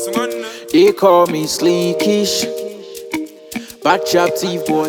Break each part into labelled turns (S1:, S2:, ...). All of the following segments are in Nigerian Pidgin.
S1: They call me Sleekish, back chap thief boy.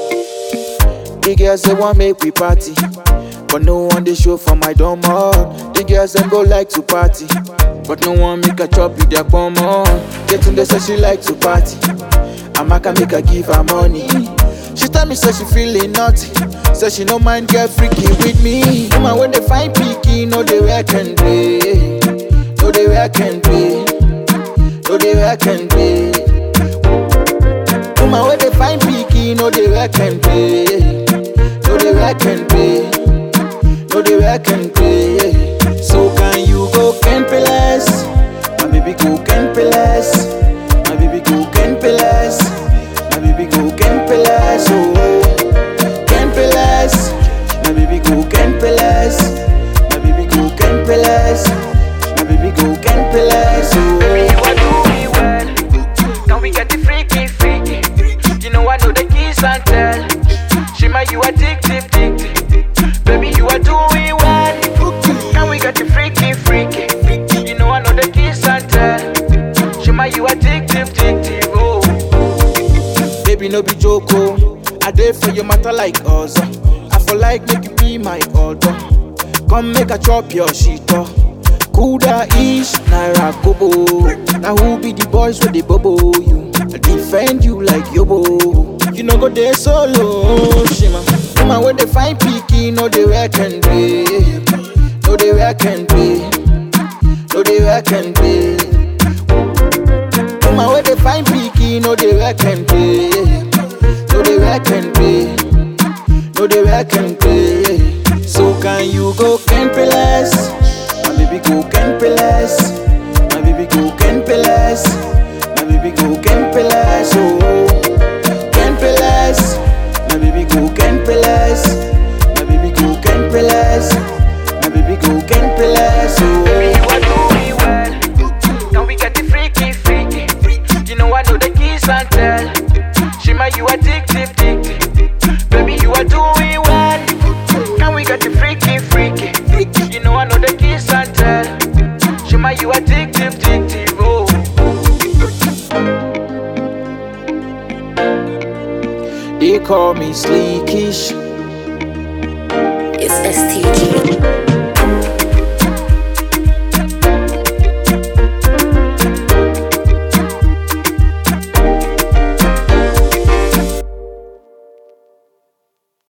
S1: The girls they want make we party, but no one they show for my dumb heart. The girls them go like to party, but no one make a chop with their bum on. Getting the say she like to party, and I can make her give her money. She tell me say she feeling naughty, say she no mind get freaky with me. Woman when they find picky, no they wear can play, no they wear can play. no dey work and play. Woman wey dey find pikin no dey work and play, no dey work and play, no dey work and play. So can you go Ken Pilas? My baby go Ken Pilas. My baby go Ken Pilas. My baby go Ken Pilas. Oh, Ken Pilas. My baby go Ken Pilas. My baby go Ken Pilas. My baby go Ken Pilas. Oh.
S2: Baby, you are doing well. Can we get the freaky, freaky? You know I know the kiss and tell. Shima, you addictive, addictive. Baby, you are doing well. Can we get the freaky, freaky? You know I know the kiss and tell. Shima, you addictive, addictive. Oh.
S1: Baby, no be joke, oh. I dey for your matter like us. I for like make you be my order. Come make a chop your shit oh. Kuda ish, naira kobo. Now who be the boys with the bobo you? I defend you like yobo. You no go there solo, shima. Woman when they find picky, no they work and play. No they work and play. No they work and play. Woman where they find picky, no they work and play. No they work and play. No they work and play. So can you go Ken Pilas? My baby go Ken Pilas. My baby go Ken Pilas. My baby go Ken Pilas. Oh, Ken Pilas. My baby go Ken Pilas. My baby go Ken Pilas. My baby go Ken Pilas.
S2: Baby,
S1: Oh.
S2: you are doing well. Can we get the freaky, freaky? You know I know the kiss and tell. Shima, you addictive, addictive. Baby, you are doing well. Can we get the freaky, freaky? You know I know the kiss and tell. Shima, you addictive, addictive. Oh.
S1: They call me Sleekish.
S3: It's STG.